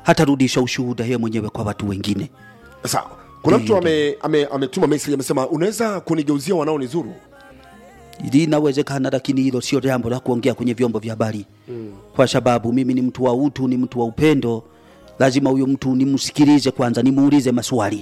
hatarudisha ushuhuda yeye mwenyewe kwa watu wengine. sawa kuna mtu ame, ame, ametuma message amesema unaweza kunigeuzia wanaonizuru linawezekana, lakini hilo sio jambo la kuongea kwenye vyombo vya habari mm. kwa sababu mimi ni mtu wa utu, ni mtu wa upendo. Lazima huyo mtu nimsikilize kwanza, nimuulize maswali,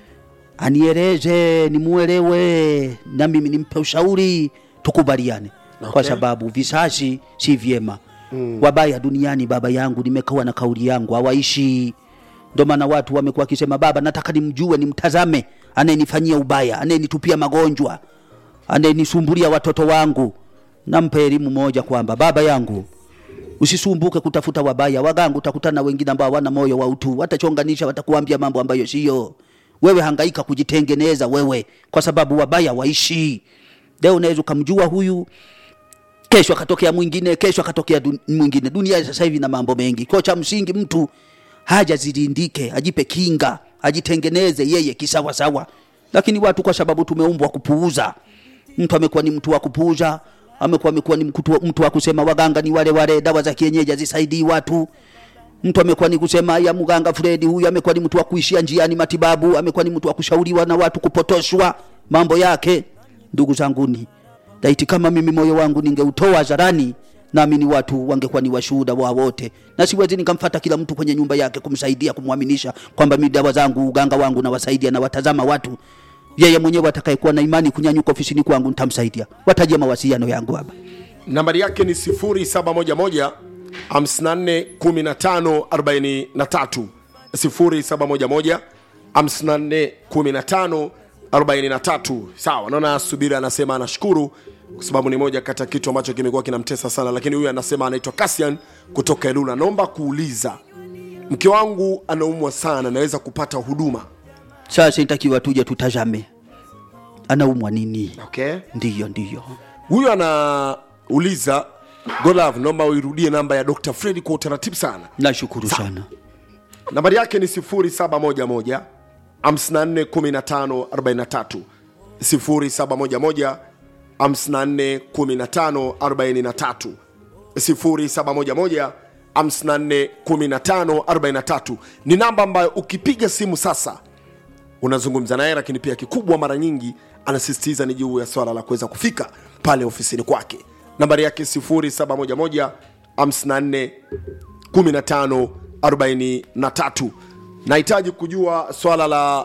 anieleze, nimuelewe, na mimi nimpe ushauri, tukubaliane okay. kwa sababu visasi si vyema mm. wabaya duniani, baba yangu, nimekawa na kauli yangu, hawaishi ndio maana watu wamekuwa wakisema, baba, nataka nimjue, nimtazame anayenifanyia ubaya, anayenitupia magonjwa anayenisumbulia watoto wangu, nampe elimu moja kwamba baba yangu, usisumbuke kutafuta wabaya. Wagangu utakutana na wengine ambao hawana moyo wa utu, watachonganisha, watakuambia mambo ambayo sio. Wewe hangaika kujitengeneza wewe, kwa sababu wabaya waishi. Leo unaweza ukamjua huyu, kesho akatokea mwingine, kesho akatokea dun mwingine. Dunia sasa hivi na mambo mengi, kwa cha msingi mtu haja zilindike, ajipe kinga, ajitengeneze yeye kisawasawa. Lakini watu kwa sababu tumeumbwa kupuuza mtu amekuwa ni mtu wa kupuuza, amekuwa amekuwa ni mtu, mtu wa kusema waganga ni wale wale, dawa za kienyeji hazisaidii watu. Mtu amekuwa ni kusema ya mganga Fredi huyu amekuwa ni mtu wa kuishia njiani matibabu, amekuwa ni mtu wa kushauriwa na watu kupotoshwa mambo yake. Ndugu zanguni, laiti kama mimi moyo wangu ningeutoa hadharani, naamini watu wangekuwa ni washuhuda wa wote, na siwezi nikamfata kila mtu kwenye nyumba yake kumsaidia, kumwaminisha kwamba mimi dawa zangu, uganga wangu nawasaidia na watazama watu yeye mwenyewe atakayekuwa na imani kunyanyuka ofisini kwangu nitamsaidia. Watajia mawasiliano yangu hapa. nambari yake ni 0711 54 15 43 0711 54 15 43 sawa naona subiri anasema anashukuru kwa sababu ni moja kati ya kitu ambacho kimekuwa kinamtesa sana lakini huyu anasema anaitwa Cassian kutoka Elula naomba kuuliza mke wangu anaumwa sana naweza kupata huduma Sasa inatakiwa tuje tutazame anaumwa nini. okay Ndiyo, ndiyo. huyu anauliza Godlove, naomba uirudie namba ya Dr. Fred kwa utaratibu sana. Nashukuru sana. Nambari yake ni 0711 54 15 43 0711 54 15 43 0711 54 15 43 ni namba ambayo ukipiga simu sasa unazungumza naye, lakini pia kikubwa, mara nyingi anasisitiza ni juu ya swala la kuweza kufika pale ofisini kwake. Nambari yake 0711 54 15 43. Nahitaji kujua swala la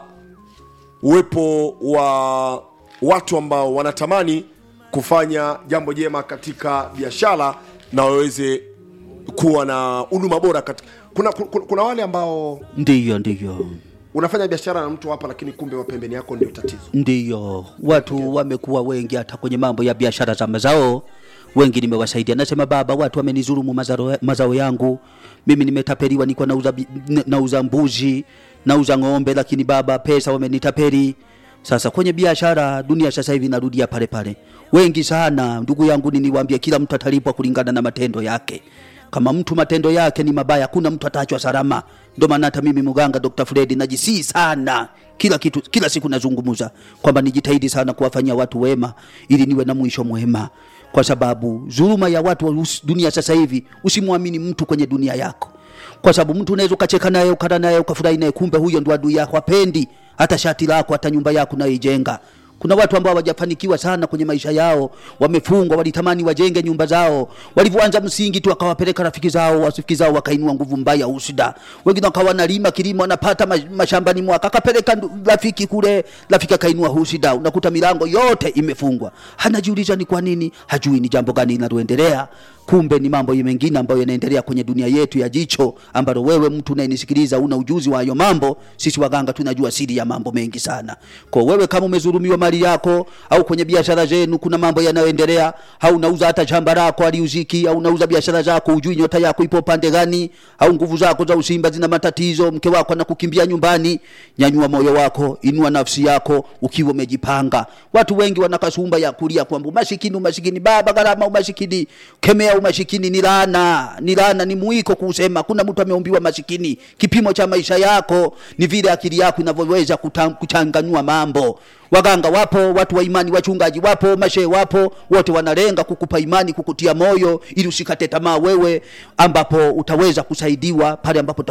uwepo wa watu ambao wanatamani kufanya jambo jema katika biashara na waweze kuwa na huduma bora katika kuna, kuna, kuna wale ambao Ndiyo, ndiyo. unafanya biashara na mtu hapa lakini kumbe wa pembeni yako ndio tatizo Ndiyo, watu wamekuwa wengi hata kwenye mambo ya biashara za mazao, wengi nimewasaidia. Nasema baba, watu wamenizulumu mazao, mazao yangu, mimi nimetapeliwa, niko nauza, bi- n- nauza mbuzi, nauza ng'ombe, lakini baba, pesa wamenitapeli. Sasa kwenye biashara, dunia sasa hivi inarudia pale pale, wengi sana. Ndugu yangu, niniwaambia, kila mtu atalipwa kulingana na matendo yake. Kama mtu matendo yake ni mabaya, kuna mtu ataachwa salama. Ndio maana hata mimi mganga Dr. Fred najisii sana kila kitu, kila siku nazungumza kwamba nijitahidi sana kuwafanyia watu wema ili niwe na mwisho mwema, kwa sababu dhuluma ya watu wa us- dunia sasa hivi, usimwamini mtu kwenye dunia yako, kwa sababu mtu unaweza ukacheka naye ukala naye ukafurahi naye, kumbe huyo ndo adui yako, apendi hata shati lako hata nyumba yako unayoijenga. Kuna watu ambao hawajafanikiwa sana kwenye maisha yao, wamefungwa, walitamani wajenge nyumba zao, walivyoanza msingi tu akawapeleka rafiki zao, rafiki zao wakainua nguvu mbaya, usida. Wengine wakawa wanalima kilimo, wanapata ma- mashambani mwaka, akapeleka ndu- rafiki kule, rafiki akainua husida, unakuta milango yote imefungwa. Hanajiuliza ni kwa nini, hajui ni jambo gani linaloendelea. Kumbe ni mambo mengine ambayo yanaendelea kwenye dunia yetu ya jicho, ambalo wewe mtu unayenisikiliza una ujuzi wa hayo mambo. Sisi waganga tunajua siri ya mambo mengi sana. Kwa wewe kama umezulumiwa mali yako au kwenye biashara zenu kuna mambo yanayoendelea, au unauza hata shamba lako aliuziki, au unauza biashara zako ujui nyota yako ipo pande gani, au nguvu zako za usimba zina matatizo, mke wako anakukimbia nyumbani, nyanyua moyo wako, inua nafsi yako ukiwa umejipanga. Watu wengi wana kasumba ya kulia kwamba umasikini, umasikini, baba gharama, umasikini. Kemea umasikini, ni laana, ni laana, ni mwiko kusema. Kuna mtu ameumbiwa masikini. Kipimo cha maisha yako ni vile akili yako inavyoweza kuta- kuchanganyua mambo. Waganga wapo, watu wa imani, wachungaji wapo, mashehe wapo, wote wanalenga kukupa imani, kukutia moyo ili usikate tamaa wewe, ambapo utaweza kusaidiwa pale ambapo